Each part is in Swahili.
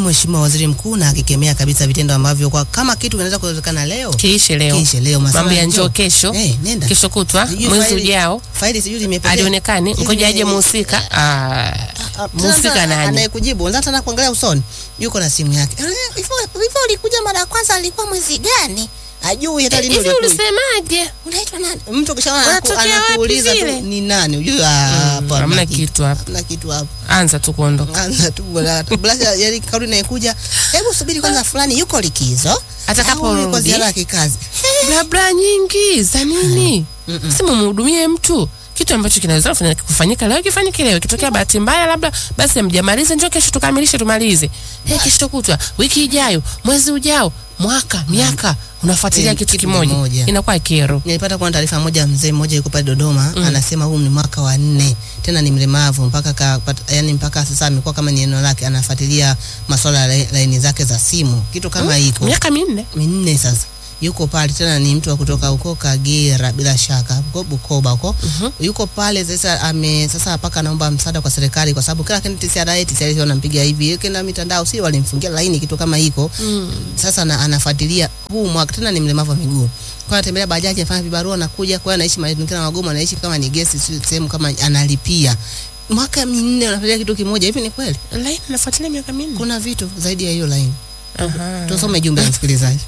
Mheshimiwa Waziri Mkuu na akikemea kabisa vitendo ambavyo kwa kama kitu kinaweza kuwezekana leo kiishe leo kiishe leo masuala mambo ya ya njoo njoo. kesho Eh, nenda. kesho kutwa Sijui mwezi faili- ujao faili sijui limepotea. alionekani Sijui ngoja aje lime- muhusika Ah, Ah, muhusika sasa nani anayekujibu unataka tena kuangalia usoni yuko na simu yake Eh, hivyo hivyo ulikuja mara ya kwanza alikuwa mwezi gani? ajui hata lini hivi ulikuja. ulisemaje Unaitwa nani? mtu kishaona anaku- Unatokea wapi anakuuliza tu vile? ni nani ujue ah, hapo hamna hamna kitu hapa hamna kitu hapo anza tu kuondoka anza tu bwana blasha yani kauli inayokuja hebu subiri kwanza fulani yuko likizo Atakaporudi. au yuko ziara ya kikazi blabla nyingi za nini Mm-mm. si mumhudumie mtu kitu ambacho kinaweza kufanya- kufanyika leo kifanyike leo ikitokea bahati mbaya labda basi amjamalize njoo kesho tukamilishe tumalize hey, kesho kutwa wiki ijayo mwezi ujao mwaka miaka unafuatilia Eh, kitu kitu kimoja kimoja. inakuwa kero nilipata kuona taarifa moja mzee mmoja yuko pale Dodoma anasema huu ni mwaka wa nne tena ni mlemavu mpaka ka, pat, yani mpaka sasa amekuwa kama ni eneo lake anafuatilia masuala ya lai- laini zake za simu kitu kama hiko miaka minne minne sasa yuko pale tena ni mtu wa kutoka huko Kagera bila shaka huko Bukoba huko Mhm. yuko pale sasa ame sasa mpaka anaomba msaada kwa serikali kwa sababu kila kitu TCRA TCRA wanampiga hivi kenda mitandao si walimfungia laini kitu kama hiko mm. sasa na, anafuatilia huu mwaka tena ni mlemavu wa miguu kwa anatembelea bajaji anafanya vibarua anakuja kwa anaishi mazingira magumu anaishi kama ni guest si- sehemu kama analipia mwaka minne unafuatilia kitu kimoja hivi ni kweli laini nafuatilia miaka minne kuna vitu zaidi ya hiyo laini Aha. tusome jumbe ya msikilizaji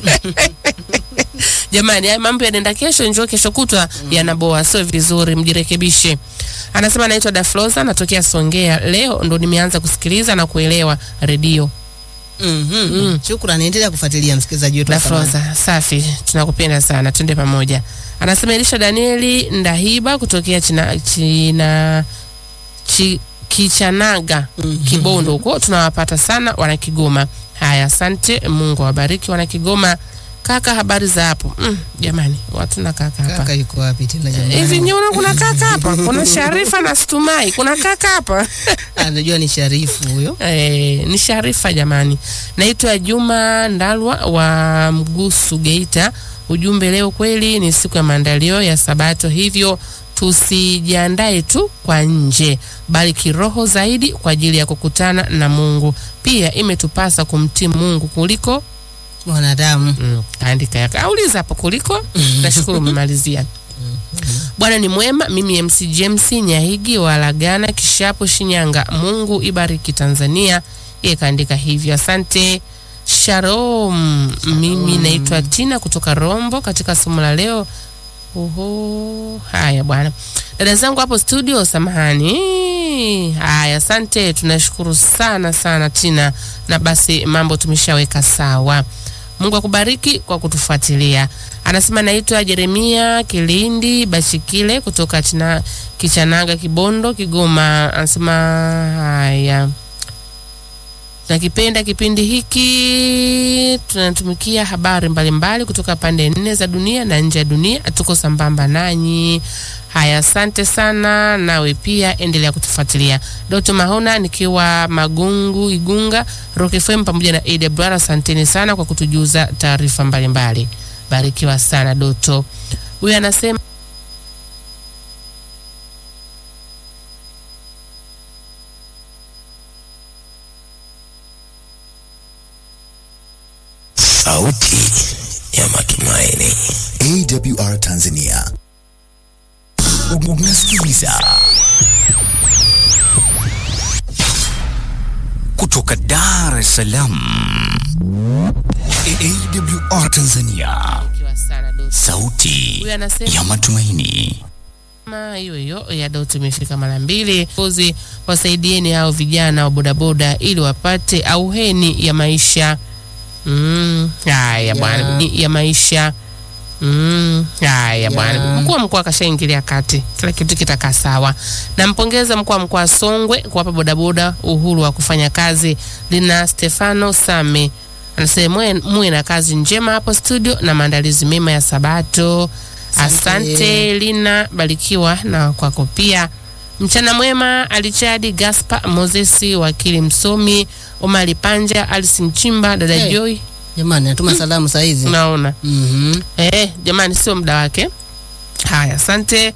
jamani haya mambo yanaenda kesho njoo kesho kutwa yanaboa sio vizuri mjirekebishe anasema anaitwa dafloza natokea songea leo ndo nimeanza kusikiliza na kuelewa redio Mhm. Mm. Shukrani, endelea kufuatilia msikilizaji wetu. wa thamani. dafloza safi tunakupenda sana twende pamoja anasema elisha danieli ndahiba kutokea china, china chi, kichanaga kibondo huko tunawapata sana wana kigoma haya asante mungu awabariki wana kigoma kaka habari za hapo mm, jamani watu na kaka hapa Kaka yuko wapi tena jamani? hivi nyeona kuna kaka hapa kuna sharifa na stumai kuna kaka hapa Anajua ni Sharifu huyo. e, ni sharifa jamani naitwa juma ndalwa wa mgusu geita ujumbe leo kweli ni siku ya maandalio ya sabato hivyo tusijiandae tu kwa nje bali kiroho zaidi kwa ajili ya kukutana na mungu pia imetupasa kumtii mungu kuliko Mwanadamu. mm, kaandika yake auliza hapo kuliko nashukuru umemalizia bwana ni mwema mimi mc james nyahigi wa lagana kishapo shinyanga mungu ibariki tanzania yeye kaandika hivyo asante shalom mimi naitwa tina kutoka rombo katika somo la leo Oho, haya bwana dada zangu hapo studio samahani haya asante tunashukuru sana sana tina na basi mambo tumeshaweka sawa mungu akubariki kwa kutufuatilia anasema naitwa jeremia kilindi bashikile kutoka china, kichanaga kibondo kigoma anasema haya tunakipenda kipindi hiki tunatumikia habari mbalimbali mbali kutoka pande nne za dunia na nje ya dunia tuko sambamba nanyi haya asante sana nawe pia endelea kutufuatilia doto mahona nikiwa magungu igunga rock fm pamoja na awr asanteni sana kwa kutujuza taarifa mbalimbali barikiwa sana doto huyu anasema Sauti ya matumaini. AWR Tanzania. Unasikiliza kutoka Dar es Salaam. AWR Tanzania. barikiwa sana doto Sauti huyu anasema ya matumaini. kama hiyo hiyo ya Doto imefika mara mbili. Kozi wasaidieni hao vijana wa bodaboda ili wapate auheni ya maisha. Mm, haya bwana, ni ya maisha. Mm, haya bwana. Mkuu wa mkoa akashaingilia kati, kila kitu kitakaa sawa. Nampongeza mkuu wa mkoa Songwe kuwapa bodaboda uhuru wa kufanya kazi. Lina Stefano Same anasema muwe- muwe na kazi njema hapo studio na maandalizi mema ya Sabato. Asante Lina, barikiwa na kwako pia. Mchana mwema Alichadi Gaspar Moses, wakili msomi Omari Panja, Alice Mchimba, dada Hey. Joy. Jamani, natuma salamu saa hizi. Unaona Mhm. eh, jamani, sio muda wake. Haya, asante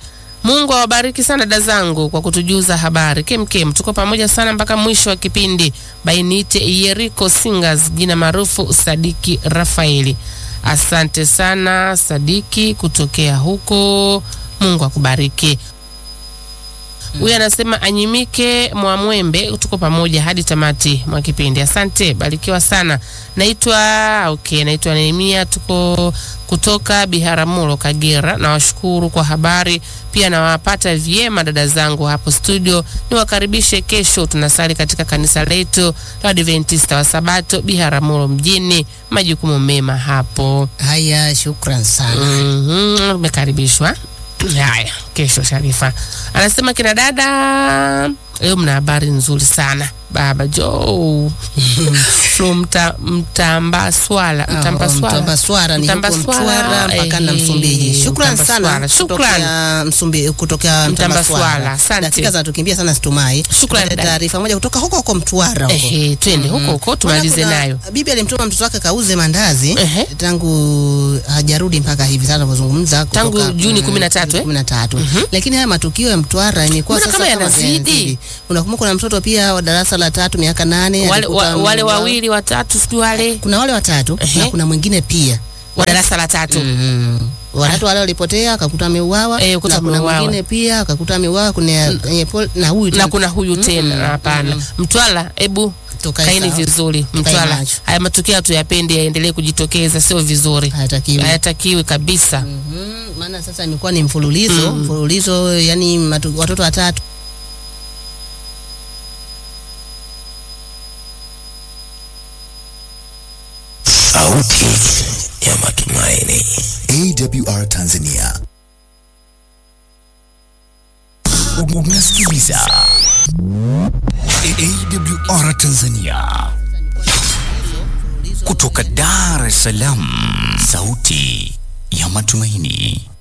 Mungu awabariki sana dada zangu kwa kutujuza habari kemkem. Tuko pamoja sana mpaka mwisho wa kipindi. Bainite Yeriko Singers, jina maarufu Sadiki Rafaeli. Asante sana Sadiki kutokea huko, Mungu akubariki. Huyu anasema anyimike Mwamwembe, tuko pamoja hadi tamati mwa kipindi. Asante, barikiwa sana. Naitwa okay, naitwa Nehemia, tuko kutoka Biharamulo, Kagera. Nawashukuru kwa habari, pia nawapata vyema dada zangu hapo studio. Niwakaribishe kesho, tunasali katika kanisa letu la Adventista wa Sabato Biharamulo mjini. Majukumu mema hapo. Haya, shukran sana. Mhm, umekaribishwa. Haya, kesho Sharifa anasema kina dada, leo mna habari nzuri sana baba Jo from mta, Mtambaswala Mtambaswala Mtambaswara ni huko Mtambaswara, Mtwara mpaka na eh, Msumbiji. Shukran sana Mtambaswara. Shukran. kutokea Msumbi kutokea Mtambaswara, Mtambaswara. asante. Dakika zinatukimbia sana situmai. Shukran, Tupate dada. taarifa moja kutoka huko huko Mtwara huko. Ehe, twende huko huko tumalize Maana kuna- nayo. Bibi alimtuma mtoto wake kauze mandazi Ehe. tangu hajarudi mpaka hivi sasa tunavyozungumza Tangu kutoka, Juni mm, 13, eh? Juni 13. Lakini haya matukio ya Mtwara imekuwa Mbona sasa kama yanazidi? yanazidi. Unakumbuka kuna mtoto pia wa darasa la tatu miaka nane Wale, alikuta wa, wale mwa- wawili watatu sijui wale kuna wale watatu Ehe. na kuna mwingine pia wa darasa la tatu Mm. watatu wale walipotea akakuta ameuawa Eh, kuta na kuna ameuawa. mwingine pia akakuta ameuawa kuna kwenye pol- na huyu na tena. kuna huyu tena hapana. Mtwala, ebu Tukae kaini sawa. vizuri. Tukae Mtwala, macho. haya matukio hatuyapendi yaendelee kujitokeza, sio vizuri, hayatakiwi hayatakiwi kabisa. Mhm, maana sasa imekuwa ni mfululizo mfululizo yani matu, watoto watatu Sauti ya matumaini. AWR Tanzania. Unasikiliza AWR Tanzania kutoka Dar es Salaam, sauti ya matumaini.